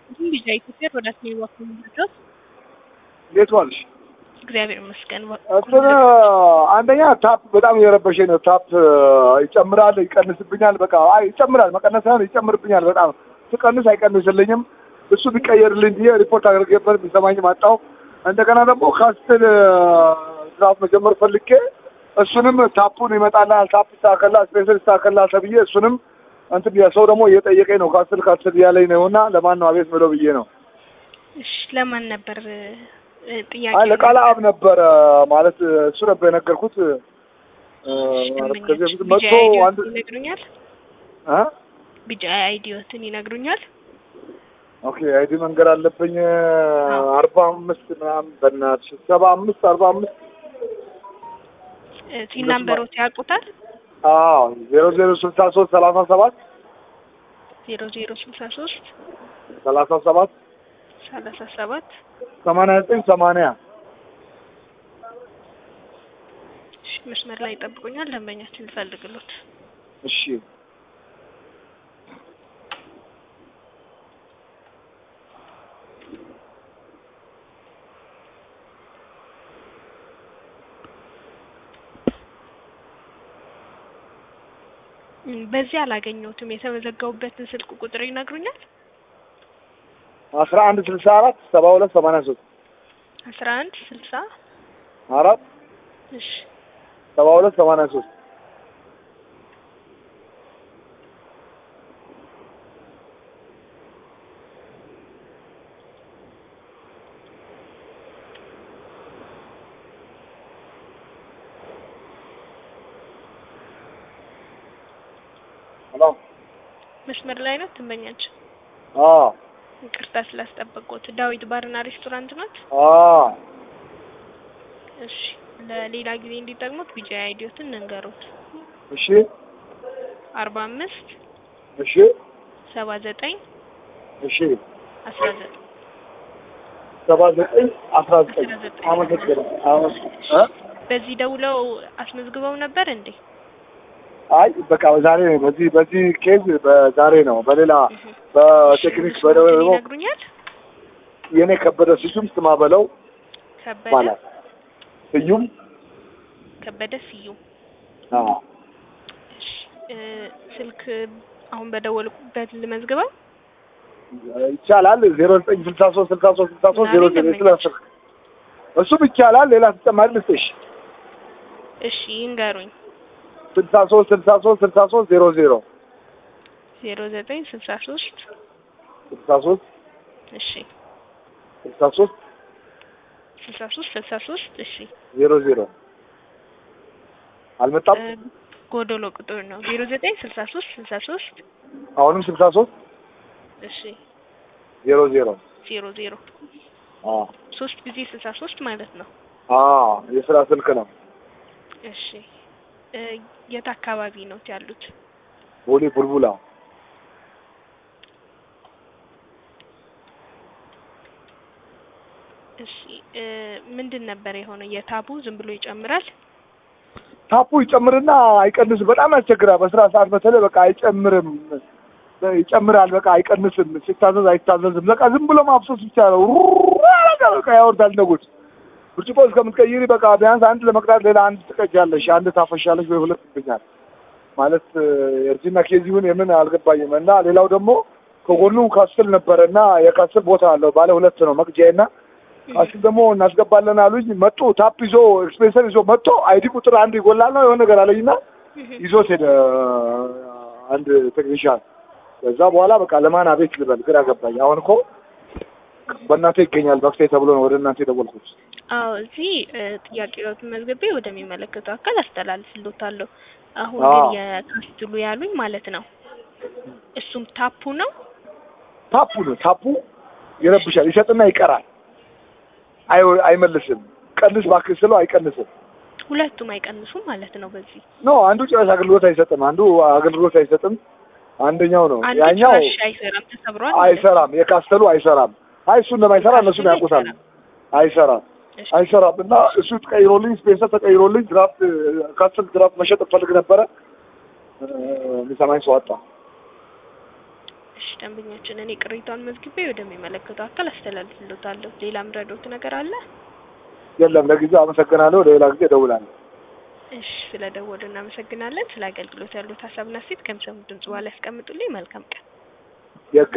ይስጥልኝ ልጅ ኢትዮጵያ ወደ ስሜ ዋክም ድረስ እንዴት ዋልሽ? እግዚአብሔር ይመስገን። እንትን አንደኛ ታፕ በጣም እየረበሸኝ ነው። ታፕ ይጨምራል፣ ይቀንስብኛል። በቃ አይ ይጨምራል፣ መቀነስ ሳይሆን ይጨምርብኛል። በጣም ስቀንስ አይቀንስልኝም። እሱ ቢቀየርልኝ ብዬ ሪፖርት አድርጌበት ቢሰማኝም አጣሁ። እንደገና ደግሞ ካስትል ስርዓት መጀመር ፈልጌ እሱንም ታፑን ይመጣልሃል፣ ታፕ ይስተካከላል፣ ስፔስል ይስተካከላል ተብዬ እሱንም እንትን ሰው ደግሞ እየጠየቀኝ ነው። ካስትል ካስትል እያለኝ ነው እና ለማን ነው አቤት ምለው ብዬ ነው። እሺ ለማን ነበር ጥያቄ? አይ ለቃለ አብ ነበረ ማለት እሱ ነበር የነገርኩት። ከዚህ በፊት መጥቶ አንድ ይነግሩኛል። እ ቢጫ አይዲዮትን ይነግሩኛል። ኦኬ አይዲ መንገር አለብኝ። አርባ አምስት ምናምን በእናትሽ ሰባ አምስት አርባ አምስት ቲን ናምበሮት ያውቁታል? አዎ ዜሮ ዜሮ ስልሳ ሶስት ሰላሳ ሰባት ዜሮ ዜሮ ስልሳ ሶስት ሰላሳ ሰባት ሰላሳ ሰባት ሰማንያ ዘጠኝ ሰማንያ እሺ መስመር ላይ ይጠብቁኛል። ደንበኛችን ልፈልግሎት። እሺ በዚህ አላገኘሁትም። የተመዘገቡበትን ስልክ ቁጥር ይነግሩኛል? አስራ አንድ ስልሳ አራት ሰባ ሁለት ሰማንያ ሶስት አስራ አንድ ስልሳ አራት እሺ ሰባ ሁለት ሰማንያ ሶስት ሄሎ መስመር ላይ ነው ትመኛቸው። አዎ ይቅርታ ስላስጠበቅኩት። ዳዊት ባርና ሬስቶራንት ናት? አዎ እሺ ለሌላ ጊዜ እንዲጠቅሙት ቢጫ አይዲዮትን እንንገሩት። እሺ አርባ አምስት እሺ ሰባ ዘጠኝ እሺ አስራ ዘጠኝ ሰባ ዘጠኝ አስራ ዘጠኝ አስራ ዘጠኝ አመሰግናለሁ። አመሰግናለሁ። እ በዚህ ደውለው አስመዝግበው ነበር እንዴ? አይ በቃ ዛሬ በዚህ በዚህ ኬዝ በዛሬ ነው። በሌላ በቴክኒክ በደወል ይነግሩኛል። የኔ ከበደ ስዩም ስማ በለው ከበደ ይባላል። ስዩም ከበደ ስዩም። አዎ እሺ እ ስልክ አሁን በደወልኩበት ልመዝግበው። ይቻላል። ዜሮ ዘጠኝ ስልሳ ሶስት ስልሳ ሶስት ስልሳ ሶስት ዜሮ ዘጠኝ ስልሳ ስልክ እሱም ይቻላል። ሌላ ተጨማሪ ልስጥሽ እሺ ይንገሩኝ። ስልሳ ሶስት ስልሳ ሶስት ስልሳ ሶስት ዜሮ ዜሮ ዜሮ ዘጠኝ ስልሳ ሶስት ስልሳ ሶስት እሺ ስልሳ ሶስት ስልሳ ሶስት ስልሳ ሶስት እሺ ዜሮ ዜሮ አልመጣም። እ ጎዶሎ ቁጥር ነው። ዜሮ ዘጠኝ ስልሳ ሶስት ስልሳ ሶስት አሁንም ስልሳ ሶስት እሺ ዜሮ ዜሮ ዜሮ ዜሮ አዎ ሶስት ጊዜ ስልሳ ሶስት ማለት ነው። አዎ የስራ ስልክ ነው። እሺ እ የት አካባቢ ነው ያሉት? ቦሌ ቡልቡላ እሺ እ ምንድን ነበር የሆነው? የታቡ ዝም ብሎ ይጨምራል? ታፑ ይጨምርና አይቀንስም። በጣም ያስቸግራል። በስራ ሰዓት በተለይ በቃ አይጨምርም፣ ይጨምራል። በቃ አይቀንስም። ሲታዘዝ አይታዘዝም። በቃ ዝም ብሎ ማፍሰስ ብቻ ነው። ሩራ በቃ ያወርዳል። ነጉድ ብርጭቆ እስከምትቀይሪ በቃ ቢያንስ አንድ ለመቅዳት ሌላ አንድ ትቀጃለሽ፣ አንድ ታፈሻለሽ ወይ ሁለት ይብኛል ማለት የእርጅና ኬዚውን የምን አልገባኝም። እና ሌላው ደግሞ ከጎኑ ካስል ነበረ እና የካስል ቦታ አለው ባለ ሁለት ነው መቅጃዬ እና ካስል ደግሞ እናስገባለን አሉኝ። መጡ ታፕ ይዞ ኤክስፔንሰር ይዞ መጥቶ አይዲ ቁጥር አንድ ይጎላል ነው የሆነ ነገር አለኝና ይዞት ሄደ አንድ ቴክኒሻን። ከዛ በኋላ በቃ ለማን አቤት ልበል ግራ ገባኝ። አሁን እኮ በእናንተ ይገኛል መፍትሄ ተብሎ ነው ወደ እናንተ የደወልኩት። አዎ እዚህ እ ጥያቄዎትን መዝግቤ ወደሚመለከተው አካል አስተላልፍልዎታለሁ። አሁን አዎ። ግን የካስትሉ ያሉኝ ማለት ነው እሱም ታፑ ነው። ታፑ ነው ታፑ ይረብሻል፣ ይሰጥና ይቀራል፣ አይ አይመልስም። ቀንስ እባክህ ስለው አይቀንስም። ሁለቱም አይቀንሱም ማለት ነው። በዚህ ኖ አንዱ ጭራሽ አገልግሎት አይሰጥም፣ አንዱ አገልግሎት አይሰጥም። አንደኛው ነው አንዱ ያኛው ጭራሽ አይሰራም፣ ተሰብሯል ማለት ነው። አይሰራም። የካስተሉ አይሰራም። አይ እሱ እንደማይሰራ እነሱን ያውቁታል። አይሰራም እሺ፣ አይሰራም እና እሱ ተቀይሮልኝ ስፔሰር ተቀይሮልኝ ድራፍት ካስተል ድራፍት መሸጥ እፈልግ ነበረ። እ፣ የሚሰማኝ ሰው አጣ። እሺ ደንበኛችን እኔ ቅሬታውን መዝግቤ ወደሚመለከተው አካል አስተላልፍልዎታለሁ። ሌላ ምረዶት ነገር አለ? የለም ለጊዜው አመሰግናለሁ። ለሌላ ጊዜ እደውላለሁ። እሺ ስለ ደወሉ እናመሰግናለን። ስለ አገልግሎት ያሉት ሀሳብና ሴት ከሚሰሙት ድምጽ በኋላ ያስቀምጡልኝ። መልካም ቀን። የግ